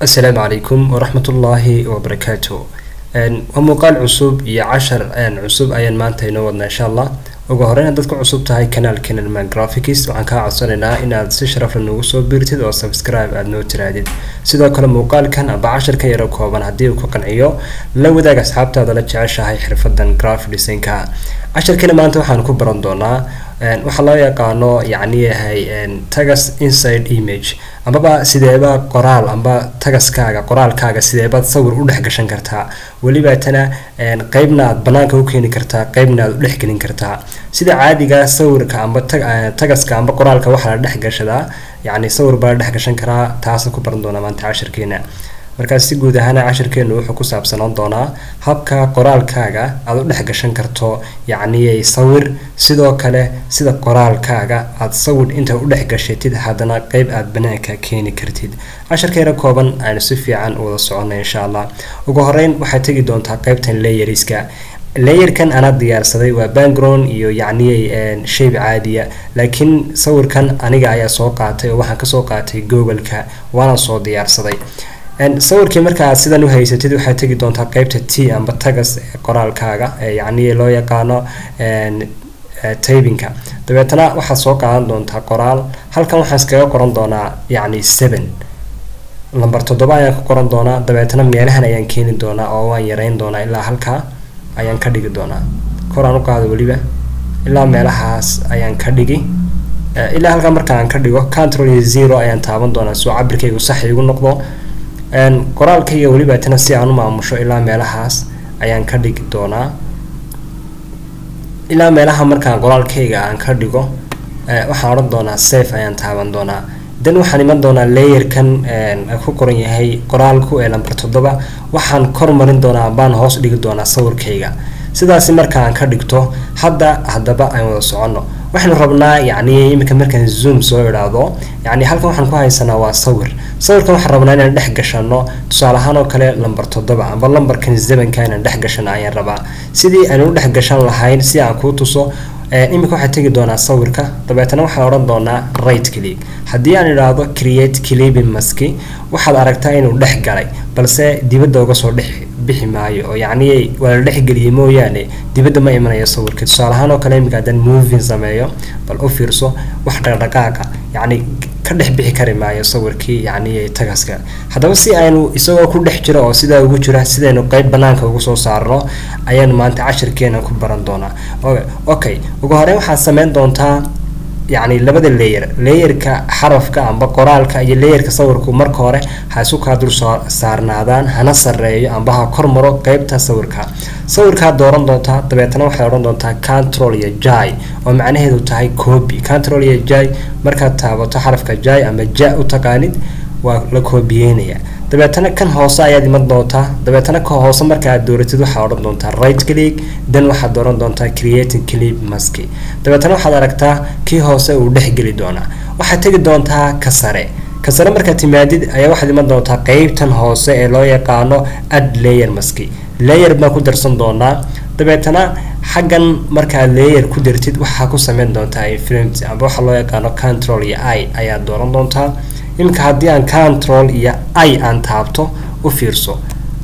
asalaamu calaykum waraxmatullaahi wabarakaatu waa muuqaal cusub iyo cashar cusub ayaan maanta inoo wadnaa insha allah ugu horeyn haddaad ku cusub tahay kanaalkeena man graphics waxaan kaa codsanaynaa inaad si sharafla noogu soo biirtid oo subscribe aada noo tiraadid sidoo kale muuqaalkan aba casharka yaro kooban haddii uu ku qanciyo la wadaag asxaabtaada la jeceshahay xirfadan graphic designka casharkeena maanta waxaan ku baran doonaa waxaa loo yaqaano yacni yahay tagas inside image amaba sideeba qoraal amba tagaskaaga qoraalkaaga sideebaad sawir u dhex gashan kartaa welibaatana qeybna aad banaanka u keeni kartaa qeybna aad u dhex gelin kartaa sida caadiga sawirka amba tagaska amba qoraalka waxaa la dhex gashadaa yacni sawir baa la dhex gashan karaa taasa ku baran doonaa maanta cashirkeena markaas si guud ahaana cashirkeenu wuxuu ku saabsanaan doonaa habka qoraalkaaga aada u dhex gashan karto yacniyay sawir sidoo kale sida qoraalkaaga aada sawir inta u dhex gashatid haddana qeyb aada banaanka keeni kartid cashirkeena kooban aynu si fiican u wada soconay insha allah ugu horeyn waxaad tegi doontaa qeybtan layeriska layerkan anaa diyaarsaday waa background iyo yacniyay shayb caadiya laakiin sawirkan aniga ayaa soo qaatay oo waxaan kasoo qaatay googleka waana soo diyaarsaday sawirkii marka aad sidan u haysatid waxaad tegi doontaa qeybta t amba tagas ee qoraalkaaga ee yacni loo yaqaano tabinka dabeetana waxaad soo qaadan doontaa qoraal halkan waxaan iskaga qoran doonaa yacni seven lamber toddoba ayaan ka qoran doonaa dabeetana meelahan ayaan keeni doonaa oo waan yareyn doonaa ilaa halkaa ayaan ka dhigi doonaa koraan u qaado weliba ilaa meelahaas ayaan ka dhigi ilaa halkaa marka aan ka dhigo control iyo zero ayaan taaban doonaa soo cabirkaygu sax igu noqdo qoraalkayga welibaatana si aan u maamusho ilaa meelahaas ayaan ka dhigi doonaa ilaa meelaha markaan qoraalkayga aan ka dhigo waxaan odhan doonaa safe ayaan taaban doonaa dan waxaan iman doonaa layerkan ku qoran yahay qoraalku ee lamber toddoba waxaan kormarin doonaa baan hoos dhigi doonaa sawirkayga sidaasi markaan ka dhigto hadda haddaba aan wada soconno waxaynu rabnaa yacni iminka markaan zoom soo idhaahdo yacni halkan waxaan ku haysanaa waa sawir sawirkan waxaan rabnaa inaan dhex gashano tusaale ahaan oo kale lamber toddoba amba lamberkan zebanka inaan dhex gashano ayaan rabaa sidii aan u dhex gashan lahayn si aan kuu tuso iminka waxaad tegi doonaa sawirka dabeetana waxaan odhan doonaa right click haddii aan idhaahdo create clipping maski waxaad aragtaa inuu dhex galay balse dibadda uga soo dhex bixi maayo oo yacni waa la dhexgeliyay mooyaane dibadda ma imanayo sawirka tusaale ahaan oo kale iminka haddaan moving sameeyo bal u fiirso wax dhaqdhaqaaqa yacni ka dhex bixi kari maayo sawirkii yacni tagaska haddaba si aynu isagoo ku dhex jiro oo sidaa ugu jira sidaynu qeyb banaanka ugu soo saarno ayaanu maanta cashirkeena ku baran doonaa okay ugu horeyn waxaad sameyn doontaa yacni labada layer layerka xarafka amba qoraalka iyo layerka sawirku marka hore ha isu kaa dul soo saarnaadaan hana sareeyo amba ha kor maro qeybta sawirka sawirkaad dooran doontaa dabeetana waxaad odhan doontaa control iyo jai oo macnaheedu tahay copy control iyo jai markaad taabato xarafka jai ama ja u taqaanid waa la koobiyeynaya dabeetana kan hoose ayaad iman doontaa dabeetana ka hoose marka aad dooratid waxaad odhan doontaa right click dan waxaad dooran doontaa creating clip maski dabeetana waxaad aragtaa kii hoose uu dhex geli doonaa waxaad tegi doontaa ka sare ka sare markaad timaadid ayaa waxaad iman doontaa qeybtan hoose ee loo yaqaano ad layer maski layer baan ku darsan doonaa dabeetana xaggan markaad layer ku dartid waxaa ku sameyn doontaa influence amba waxaa loo yaqaano control iyo i ayaad dooran doontaa iminka haddii aan control iyo i aan taabto u fiirso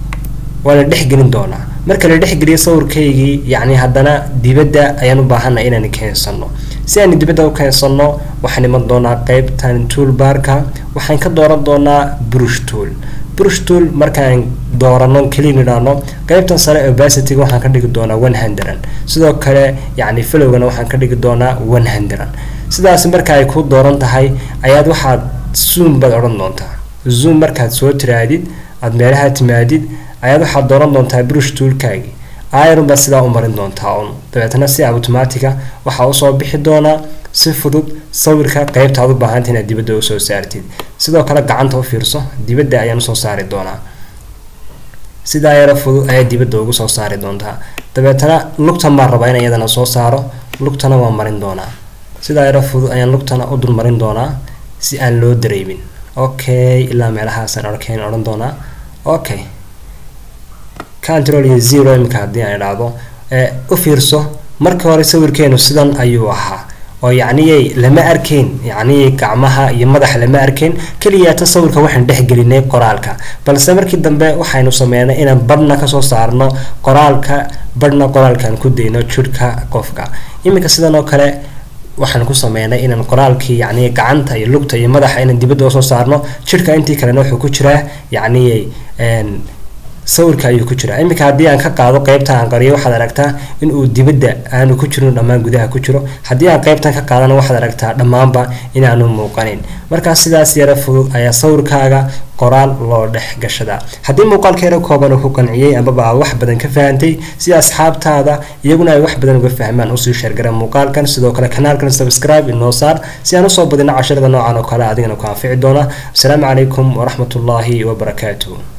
waa la dhexgelin doonaa marka la dhexgeliyo sawirkaygii yacni haddana dibadda ayaan u baahanay inaan keensano si aan dibadda u keensano waxaan iman doonaa qeybtan toolbarka waxaan ka dooran doonaa brush tool brush tool markaan doorano keliin idhaahno qeybtan sare obacityga waxaan ka dhigi doonaa one hundred sidoo kale yacni filowgana waxaan ka dhigi doonaa one hundred sidaas marka ay ku dooran tahay ayaad waxaad zoom baad odhan doontaa zoom markaad soo tiraadid aada meelaha timaadid ayaad waxaad dooran doontaa brush toolkaagii iron baad sidaa u marin doontaa un dabeetana si automatica waxaa usoo bixi doonaa si fudud sawirka qeybta aad u baahanta inaad dibadda usoo saartid sidoo kale gacanta u fiirso dibadda ayaan usoo saari doonaa sidaa yaro fudud ayaa dibadda ugu soo saari doontaa dabeetana lugtan baan rabaa in iyadana soo saaro lugtana waan marin doonaa sidaa yaro fudud ayaan lugtana u dul marin doonaa si aan loo dareemin okay ilaa meelahaasaan arkeen odhan doonaa okay control iyo zero imika haddii aan idhaahdo u fiirso markii hore sawirkeenu sidan ayuu ahaa oo yacniyay lama arkayn yacnii gacmaha iyo madaxa lama arkayn keliyaata sawirka waxaan dhexgelinay qoraalka balse markii dambe waxaynu sameynay inaan badhna kasoo saarno qoraalka badhna qoraalkaan ku dayno jidhka qofka iminka sidan oo kale waxaan ku sameynay inaan qoraalkii yacni gacanta iyo lugta iyo madaxa inaan dibadda usoo saarno jidhka intii kalena wuxuu ku jiraa yacniyay sawirka ayuu ku jiraa iminka haddii aan ka qaado qeybta aan qariyo waxaad aragtaa in uu dibadda aanu ku jirin dhammaan gudaha ku jiro haddii aan qeybtan ka qaadana waxaad aragtaa dhammaanba inaanu muuqanin markaas sidaas yara fudud ayaa sawirkaaga qoraal loo dhex gashadaa haddii muuqaalkeena kooban uu ku qanciyey amaba aad wax badan ka fahantay si asxaabtaada iyaguna ay wax badan uga fahmaan usii sheergara muuqaalkan sidoo kale kanaalkan subscribe inoo saar si aan usoo badino casharada noocan oo kale adigana ku anfici doona asalaamu calaykum waraxmatullaahi wabarakaatuh